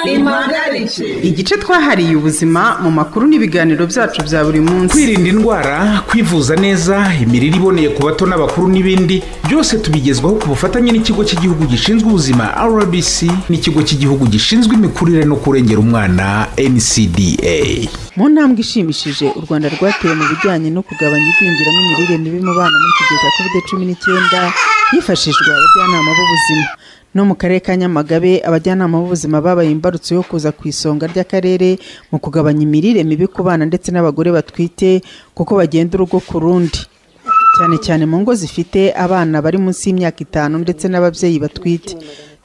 impagarike igice twahariye ubuzima mu makuru n'ibiganiro byacu bya buri munsi kwirinda indwara kwivuza neza imirire iboneye ku bato n'abakuru n'ibindi byose tubigezwaho ku bufatanye n'ikigo cy'igihugu gishinzwe ubuzima rbc n'ikigo cy'igihugu gishinzwe imikurire no kurengera umwana ncda mu ntambwe ishimishije u rwanda rwatewe mu bijyanye no kugabanya igwingira n'imirire mibi mu bana muri iki gihe cya covid cumi n'icyenda hifashishwa abajyanama b'ubuzima no mu karere ka nyamagabe abajyanama b'ubuzima babaye imbarutso yo kuza ku isonga ry'akarere mu kugabanya imirire mibi ku bana ndetse n'abagore batwite kuko bagenda urugo ku rundi cyane cyane mu ngo zifite abana bari munsi y'imyaka itanu ndetse n'ababyeyi batwite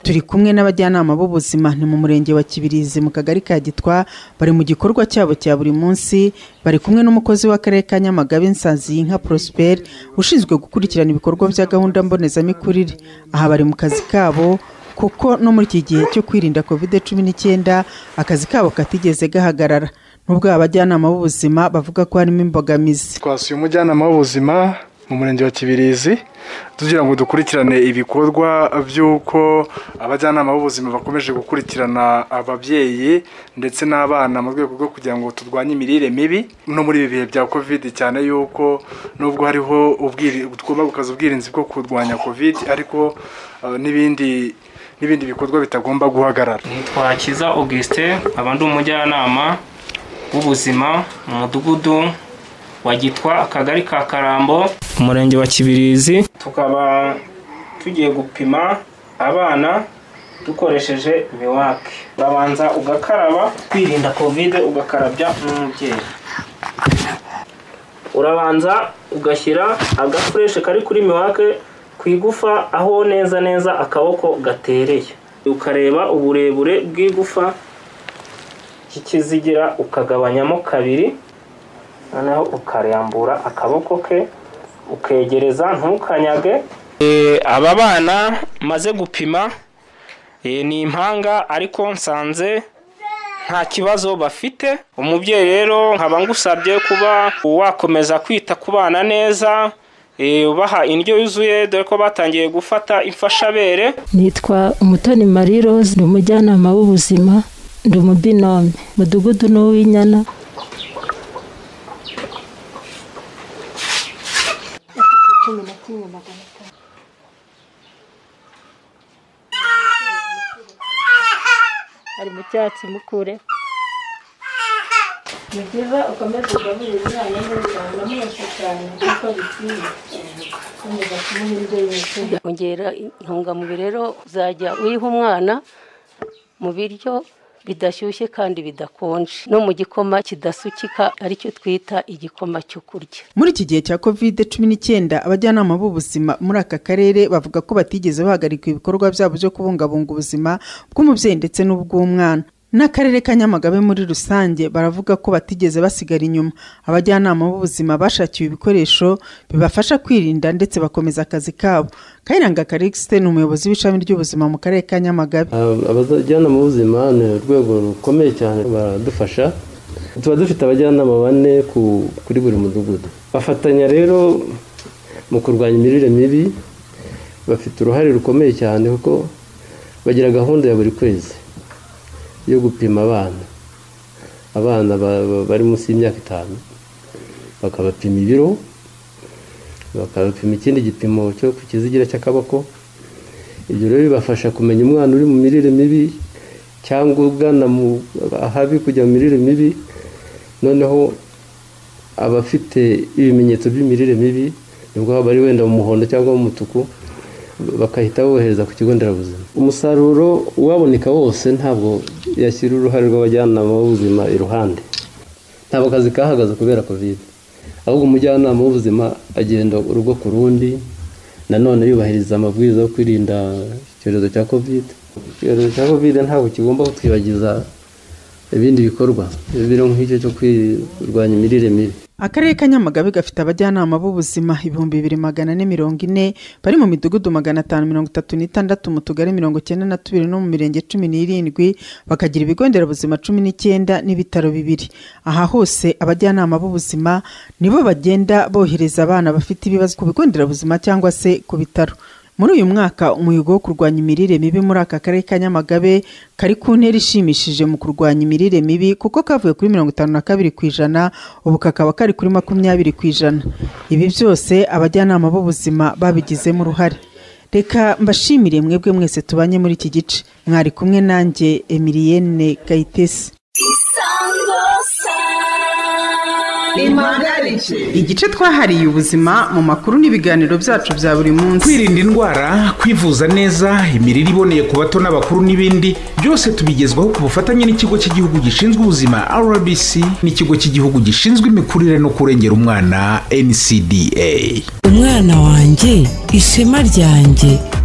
turi kumwe n'abajyanama b'ubuzima ni mu murenge wa kibirizi mu kagari ka gitwa bari mu gikorwa cyabo cya buri munsi bari kumwe n'umukozi w'akarere ka nyamagabe nsanzi yinka prosper ushinzwe gukurikirana ibikorwa bya gahunda mbonezamikurire aha bari mu kazi kabo kuko no muri iki gihe cyo kwirinda covid cumi n'icyenda akazi kabo katigeze gahagarara nubwo aba bajyanama b'ubuzima bavuga ko harimo imbogamizi twasuye umujyanama w'ubuzima mu murenge wa kibirizi tugira ngo dukurikirane ibikorwa by'uko abajyanama b'ubuzima bakomeje gukurikirana ababyeyi ndetse n'abana mu rwego rwo kugira ngo turwanye imirire mibi no muri ibi bihe bya covid cyane yuko nubwo hariho tugomba gukaza ubwirinzi bwo kurwanya covid ariko uh, n'ibindi n'ibindi bikorwa bitagomba guhagarara nitwa kiza augustin abandi umujyanama w'ubuzima mu mudugudu wa gitwa akagari ka karambo umurenge wa kibirizi tukaba tugiye gupima abana dukoresheje miwake urabanza ugakaraba kwirinda kovide ugakarabya n'umubyeyi urabanza ugashyira agafureshe kari kuri miwake ku igufa aho neza neza akaboko gatereye ukareba uburebure bw'igufa kikizigira ukagabanyamo kabiri noneho ukarambura akaboko ke ukegereza ntukanyage aba bana maze gupima ni impanga ariko nsanze nta kibazo bafite umubyeyi rero nkaba ngusabye kuba wakomeza kwita ku bana neza ubaha indyo yuzuye dore ko batangiye gufata imfashabere nitwa umutoni marie rose ni umujyanama w'ubuzima ndi umubinome mudugudu ni uw'inyana ari mu cyatsi mukure ni byiza ukomeze ugaburire umwana neza unamwese cyane kuko bikwiye ukomeza kumuha indyo yuzuye ongera intungamubiri rero uzajya uyiha umwana mu biryo bidashyushye kandi bidakonje no mu gikoma kidasukika aricyo twita igikoma cyo kurya muri iki gihe cya covid cumi n'icyenda abajyanama b'ubuzima muri aka karere bavuga ko batigeze bahagarika ibikorwa byabo byo kubungabunga ubuzima bw'umubyeyi ndetse n'ubw'umwana n'akarere ka nyamagabe muri rusange baravuga ko batigeze basigara inyuma abajyanama b'ubuzima bashakiwe ibikoresho bibafasha kwirinda ndetse bakomeza akazi kabo kayiranga karikisite ni umuyobozi w'ishami ry'ubuzima mu karere ka nyamagabe abajyanama b'ubuzima ni urwego rukomeye cyane baradufasha tuba dufite abajyanama bane kuri buri mudugudu bafatanya rero mu kurwanya imirire mibi bafite uruhare rukomeye cyane kuko bagira gahunda ya buri kwezi yo gupima abana abana bari munsi y'imyaka itanu bakabapima ibiro bakabapima ikindi gipimo cyo ku kizigira cy'akaboko ibyo rero bibafasha kumenya umwana uri mu mirire mibi cyangwa ugana mu ahabi kujya mu mirire mibi noneho abafite ibimenyetso by'imirire mibi nibwo baba ari wenda mu muhondo cyangwa mu mutuku bakahita bohereza ku kigo nderabuzima umusaruro ubaboneka wose ntabwo yashyira uruhare rw'abajyanama b'ubuzima iruhande ntabwo akazi kahagaze kubera kovide ahubwo umujyanama w'ubuzima agenda urugo ku rundi nanone yubahiriza amabwiriza yo kwirinda icyorezo cya kovide icyorezo cya kovide ntabwo kigomba kutwibagiza ibindi bikorwa biro nk'icyo cyo kurwanya imirire mibi akarere ka nyamagabe gafite abajyanama b'ubuzima ibihumbi bibiri magana ane mirongo ine bari mu midugudu magana atanu mirongo itatu n'itandatu mu tugari mirongo icyenda na tubiri no mu mirenge cumi n'irindwi bakagira ibigo nderabuzima cumi n'icyenda n'ibitaro bibiri aha hose abajyanama b'ubuzima nibo bagenda bohereza abana bafite ibibazo ku bigo nderabuzima cyangwa se ku bitaro muri uyu mwaka umuhigo wo kurwanya imirire mibi muri aka karere ka nyamagabe kari ku ntera ishimishije mu kurwanya imirire mibi kuko kavuye kuri mirongo itanu na kabiri ku ijana ubu kakaba kari kuri makumyabiri ku ijana ibi byose abajyanama b'ubuzima babigizemo uruhare reka mbashimire mwebwe mwese tubanye muri iki gice mwari kumwe nanjye emiliyene gayitesi igice twahariye ubuzima mu makuru n'ibiganiro byacu bya buri munsi kwirinda indwara kwivuza neza imirire iboneye ku bato n'abakuru n'ibindi byose tubigezwaho ku bufatanye n'ikigo cy'igihugu gishinzwe ubuzima rbc n'ikigo cy'igihugu gishinzwe imikurire no kurengera umwana ncda umwana wanjye ishema ryanjye